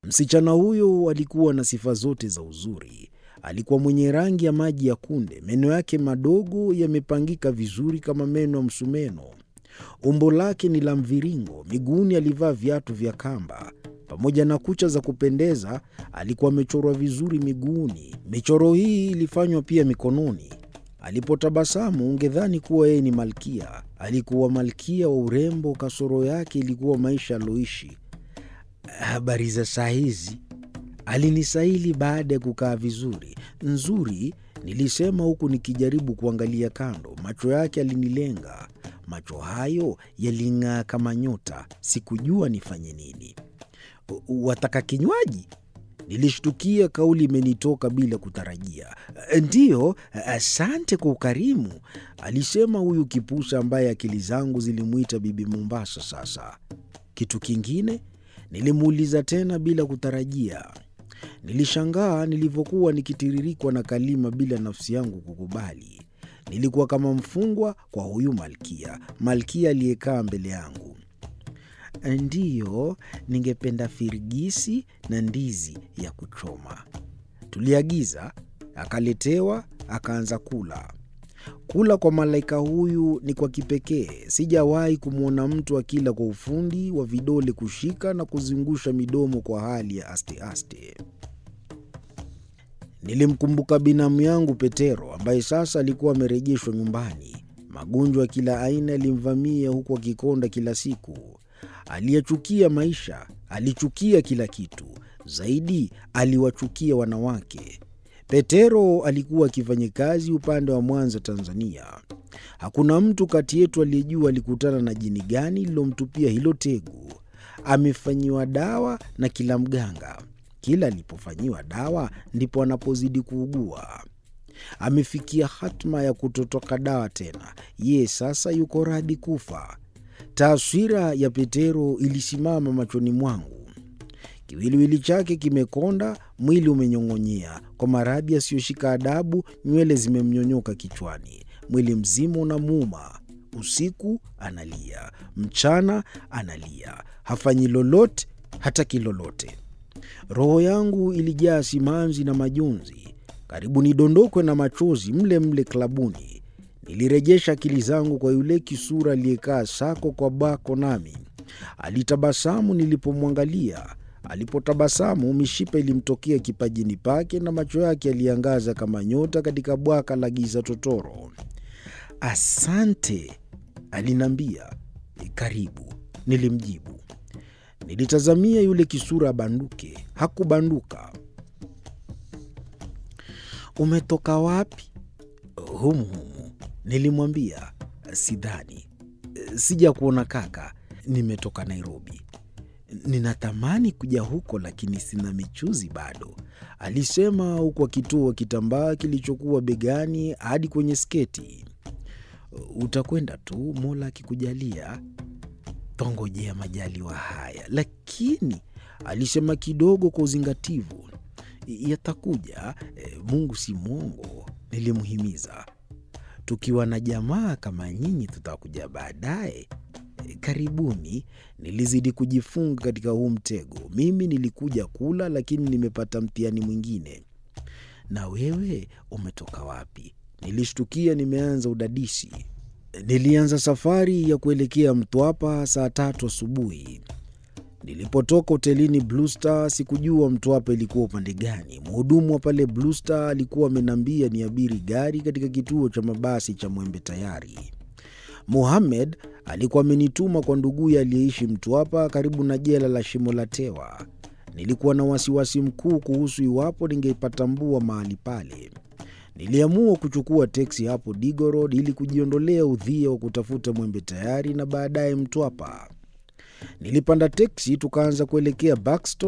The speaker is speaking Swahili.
Msichana huyo alikuwa na sifa zote za uzuri. Alikuwa mwenye rangi ya maji ya kunde, meno yake madogo yamepangika vizuri kama meno ya msumeno. Umbo lake ni la mviringo, miguuni alivaa viatu vya kamba. Pamoja na kucha za kupendeza, alikuwa amechorwa vizuri miguuni. Michoro hii ilifanywa pia mikononi. Alipotabasamu ungedhani kuwa yeye ni malkia. Alikuwa malkia wa urembo, kasoro yake ilikuwa maisha aliyoishi. Habari za saa hizi? Alinisaili baada ya kukaa vizuri. Nzuri, nilisema huku nikijaribu kuangalia kando. Macho yake alinilenga. Macho hayo yaling'aa kama nyota. Sikujua nifanye nini. Wataka kinywaji? Nilishtukia kauli imenitoka bila kutarajia. Ndiyo, asante kwa ukarimu, alisema huyu kipusa ambaye akili zangu zilimwita Bibi Mombasa. Sasa kitu kingine? Nilimuuliza tena bila kutarajia. Nilishangaa nilivyokuwa nikitiririkwa na kalima bila nafsi yangu kukubali. Nilikuwa kama mfungwa kwa huyu malkia, malkia aliyekaa mbele yangu. Ndiyo, ningependa firigisi na ndizi ya kuchoma. Tuliagiza, akaletewa, akaanza kula. Kula kwa malaika huyu ni kwa kipekee. Sijawahi kumwona mtu akila kwa ufundi wa vidole kushika na kuzungusha midomo kwa hali ya aste-aste. Nilimkumbuka binamu yangu Petero ambaye sasa alikuwa amerejeshwa nyumbani. Magonjwa ya kila aina yalimvamia huku akikonda kila siku. Aliyachukia maisha, alichukia kila kitu. Zaidi aliwachukia wanawake. Petero alikuwa akifanya kazi upande wa Mwanza, Tanzania. Hakuna mtu kati yetu aliyejua alikutana na jini gani lililomtupia hilo tegu. Amefanyiwa dawa na kila mganga. Kila alipofanyiwa dawa ndipo anapozidi kuugua. Amefikia hatma ya kutotoka dawa tena. Ye sasa yuko radhi kufa. Taswira ya Petero ilisimama machoni mwangu. Kiwiliwili chake kimekonda, mwili umenyong'onyea kwa maradhi yasiyoshika adabu. Nywele zimemnyonyoka kichwani, mwili mzima unamuuma. Usiku analia, mchana analia, hafanyi lolote, hataki lolote. Roho yangu ilijaa simanzi na majonzi, karibu nidondokwe na machozi mle mle klabuni. Nilirejesha akili zangu kwa yule kisura aliyekaa sako kwa bako, nami alitabasamu nilipomwangalia. Alipotabasamu, mishipa ilimtokea kipajini pake na macho yake yaliangaza kama nyota katika bwaka la giza totoro. Asante, aliniambia. Karibu, nilimjibu. Nilitazamia yule kisura abanduke, hakubanduka. Umetoka wapi? Humu humu, nilimwambia. Sidhani, sija kuona kaka, nimetoka Nairobi. Ninatamani kuja huko lakini sina michuzi bado, alisema huku akitoa kitambaa kilichokuwa begani hadi kwenye sketi. Utakwenda tu, Mola akikujalia. Twangojea majaliwa haya, lakini alisema kidogo kwa uzingativu. Yatakuja, Mungu si mwongo, nilimhimiza. Tukiwa na jamaa kama nyinyi tutakuja baadaye. Karibuni. Nilizidi kujifunga katika huu mtego. Mimi nilikuja kula, lakini nimepata mtihani mwingine. Na wewe umetoka wapi? Nilishtukia nimeanza udadisi. Nilianza safari ya kuelekea Mtwapa saa tatu asubuhi. Nilipotoka hotelini Blue Star sikujua Mtwapa ilikuwa upande gani. Mhudumu wa pale Blue Star alikuwa ameniambia niabiri gari katika kituo cha mabasi cha Mwembe Tayari. Mohamed alikuwa amenituma kwa nduguye aliyeishi Mtwapa karibu na jela la Shimo la Tewa. Nilikuwa na wasiwasi mkuu kuhusu iwapo ningeipatambua mahali pale. Niliamua kuchukua teksi hapo Digo Road ili kujiondolea udhia wa kutafuta Mwembe Tayari na baadaye Mtwapa. Nilipanda teksi tukaanza kuelekea Buxton